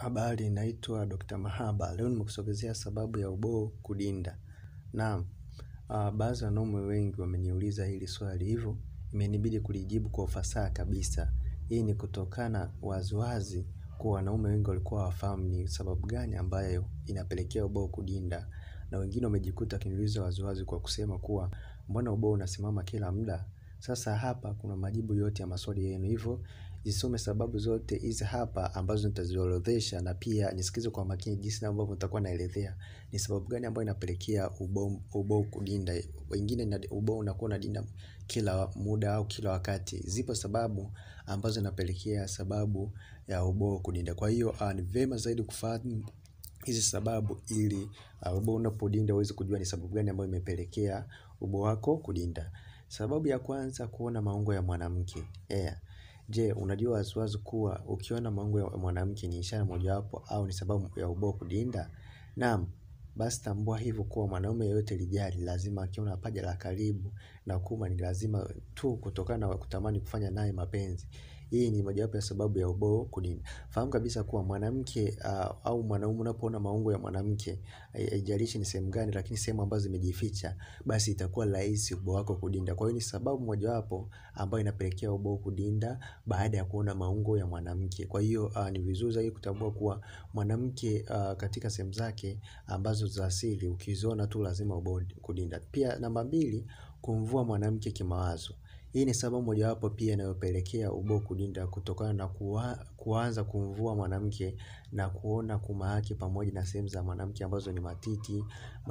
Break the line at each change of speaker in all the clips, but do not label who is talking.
Habari naitwa Dr. Mahaba, leo nimekusogezea sababu ya uboo kudinda. Naam, baadhi ya wanaume wengi wameniuliza hili swali hivyo, imenibidi kulijibu kwa ufasaha kabisa. Hii ni kutokana waziwazi kuwa wanaume wengi walikuwa hawafahamu ni sababu gani ambayo inapelekea uboo kudinda. Na wengine wamejikuta wakiniuliza waziwazi kwa kusema kuwa mbona uboo unasimama kila muda. Sasa hapa kuna majibu yote ya maswali yenu hivyo zisome sababu zote hizi hapa ambazo nitaziorodhesha na pia nisikize kwa makini jinsi ambavyo nitakuwa naelezea ni sababu gani ambayo inapelekea uboo kudinda wengine uboo unakuwa unadinda kila muda au kila wakati zipo sababu ambazo inapelekea sababu ya uboo kudinda kwa hiyo ni vyema zaidi kufahamu hizi sababu ili uboo unapodinda uweze kujua ni sababu gani ambayo imepelekea uboo wako kudinda sababu ya kwanza kuona maungo ya mwanamke je unajua waziwazi kuwa ukiona maungo ya mwanamke ni ishara mojawapo au ni sababu ya uboo kudinda naam basi tambua hivyo kuwa mwanaume yeyote lijali lazima akiona paja la karibu na kuma ni lazima tu kutokana na kutamani kufanya naye mapenzi hii ni mojawapo ya sababu ya uboo kudinda fahamu kabisa kuwa mwanamke au mwanaume unapoona maungo ya mwanamke haijalishi ni sehemu gani lakini sehemu ambazo zimejificha basi itakuwa rahisi uboo wako kudinda kwa hiyo ni sababu mojawapo ambayo inapelekea uboo kudinda baada ya kuona maungo ya mwanamke kwa hiyo ni vizuri zaidi kutambua kuwa mwanamke katika sehemu zake ambazo za asili ukiziona tu lazima uboo kudinda pia namba mbili kumvua mwanamke kimawazo hii ni sababu mojawapo pia inayopelekea uboo kudinda kutokana na kuanza kumvua mwanamke na kuona kuma yake pamoja na sehemu za mwanamke ambazo ni matiti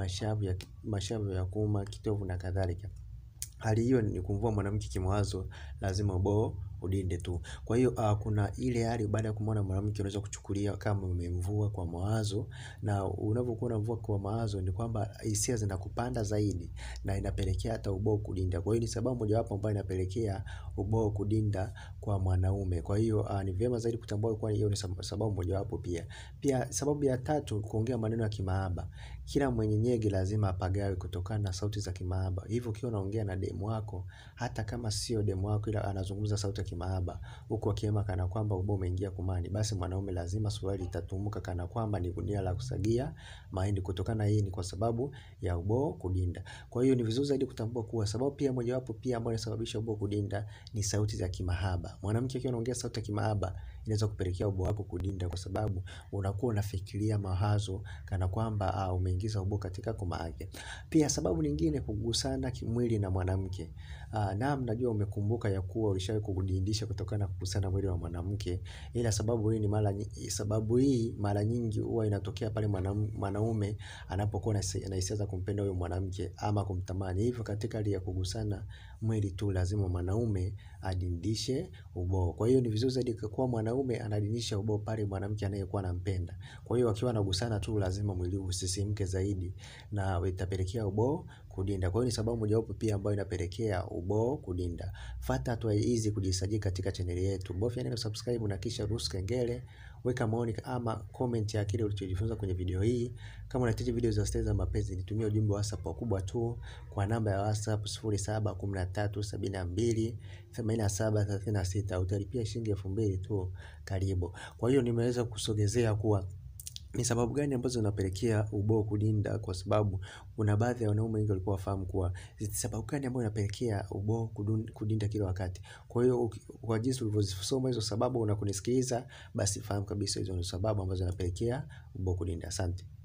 mashavu ya kuma kitovu na kadhalika hali hiyo ni kumvua mwanamke kimawazo lazima uboo udinde tu kwa hiyo kuna ile hali baada ya kumuona mwanamke unaweza kuchukulia kama umemvua kwa mawazo na unavyokuwa unamvua kwa mawazo ni kwamba hisia zinakupanda zaidi na inapelekea hata uboo kudinda kwa hiyo ni sababu mojawapo ambayo inapelekea uboo kudinda kwa mwanaume kwa hiyo ni vyema zaidi kutambua kuwa hiyo ni sababu mojawapo pia pia sababu ya tatu kuongea maneno ya kimahaba kila mwenye nyege lazima apagawe kutokana na sauti za kimahaba hivyo ukiwa unaongea na demu wako hata kama sio demu wako ila anazungumza sauti ya kimahaba huku akihema kana kwamba uboo umeingia kumani basi mwanaume lazima suruali itatumuka kana kwamba ni gunia la kusagia mahindi kutokana hii ni kwa sababu ya uboo kudinda kwa hiyo ni vizuri zaidi kutambua kuwa sababu pia mojawapo pia ambayo inasababisha uboo kudinda ni sauti za kimahaba mwanamke akiwa anaongea sauti ya kimahaba inaweza kupelekea uboo wako kudinda kwa sababu unakuwa unafikiria mawazo kana kwamba umeingiza uboo katika koma yake pia sababu nyingine kugusana kimwili na mwanamke naam najua umekumbuka ya kuwa ulishawahi kujidindisha kutokana na kugusana mwili wa mwanamke ila sababu hii ni mara sababu hii mara nyingi huwa inatokea pale mwanaume anapokuwa na hisia za kumpenda huyo mwanamke ama kumtamani hivyo katika hali ya kugusana mwili tu lazima mwanaume adindishe uboo kwa hiyo ni vizuri zaidi kuwa mwanaume anadindisha uboo pale mwanamke anayekuwa anampenda kwa hiyo wakiwa wanagusana tu lazima mwili usisimke zaidi na itapelekea uboo kudinda kwa hiyo ni sababu mojawapo pia ambayo inapelekea uboo kudinda fuata hatua hizi kujisajili katika chaneli yetu bofya neno subscribe na kisha ruhusu kengele weka maoni ama comment ya kile ulichojifunza kwenye video hii kama unahitaji video za stori za mapenzi nitumie ujumbe wa whatsapp wakubwa tu kwa namba ya whatsapp sufuri saba kumi na tatu sabini na mbili themanini na saba thelathini na sita utalipia shilingi elfu mbili tu karibu kwa hiyo nimeweza kusogezea kuwa ni sababu gani ambazo zinapelekea uboo kudinda kwa sababu kuna baadhi ya wanaume wengi walikuwa hawafahamu kuwa sababu gani ambayo inapelekea uboo kudinda kila wakati kwa hiyo kwa jinsi ulivyozisoma hizo sababu na kunisikiliza basi fahamu kabisa hizo ni sababu ambazo zinapelekea uboo kudinda asante.